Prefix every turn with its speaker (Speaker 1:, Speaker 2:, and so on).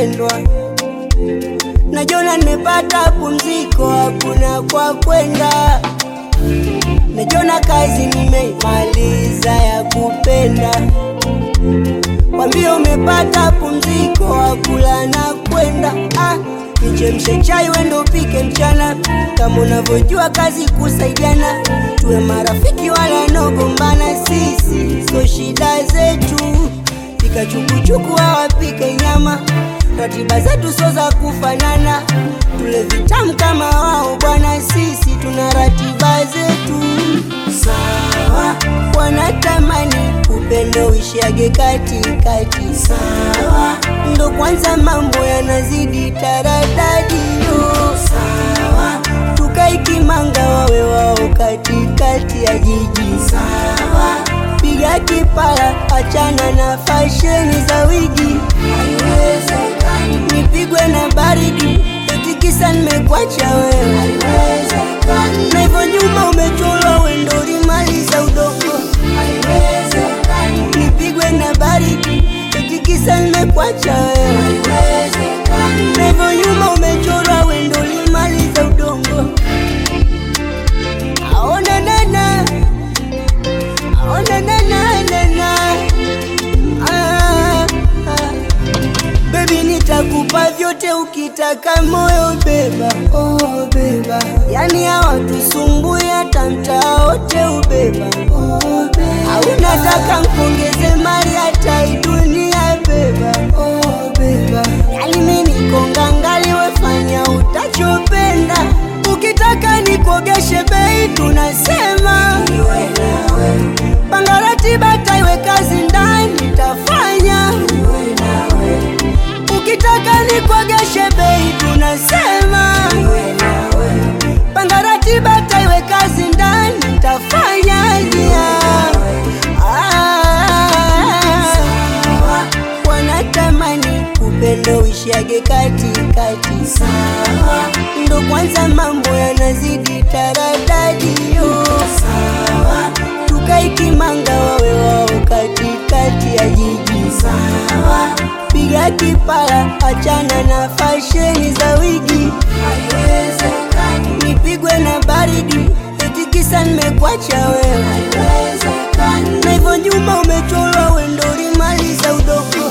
Speaker 1: kupendwa. Najiona nimepata pumziko, hakuna kwa kwenda. Najiona kazi nimeimaliza ya kupenda. Wambie umepata pumziko, hakula na kwenda. Ah, nichemshe chai wendo upike mchana, kama unavyojua kazi kusaidiana. Tuwe marafiki wala nogombana, sisi so shida zetu. Pika chukuchuku hawapike nyama, ratiba zetu so za kufanana. Tule vitamu kama wao bwana, sisi tuna ratiba zetu sawa. Wanatamani upendo uishiage katikati, sawa. Ndo kwanza mambo yanazidi taradadi, yo sawa. Tukaikimanga wawe wao katikati ya jiji, sawa. Piga kipara, achana na fasheni za wigi, haiwezekani nipigwe na baridi eti kisa nimekwacha wewe, haiwezekani na hivyo nyuma umechorwa wendo limaliza udogo, haiwezekani nipigwe na baridi eti kisa nimekwacha wewe, haiwezekani na hivyo nyuma umechorwa wendo limaliza udongo. Aona nana, aona nana nana, ah, ah. Baby nitakupa vyote ukitaka moyo beba, oh beba. Yani hawatusumbui hata mtaa wote ubeba, oh beba. Au nataka mpongeze mali hata hii dunia beba, oh beba. Yani mimi niko ngangali wefanya utachopenda. Ukitaka nikuogeshe bei tunasema iwe nawe. Panga ratiba taiwe kazi ndani tafanya iwe nawe. Ukitaka nikuogeshe bei tunasema panga ratiba taiwe kazi ndani tafanya yeah. Ah, wanatamani upendo uishiage katikati, sawa. Ndo kwanza mambo yanazidi taradadi, yo sawa. Tukaikimanga wawe wao katikati ya jiji, sawa. Piga kipara, achana na fasheni za wigi, haiwezekani nipigwe na baridi eti kisa nimekwacha wewe, haiwezekani na hivyo nyuma umechorwa wendo limaliza udogo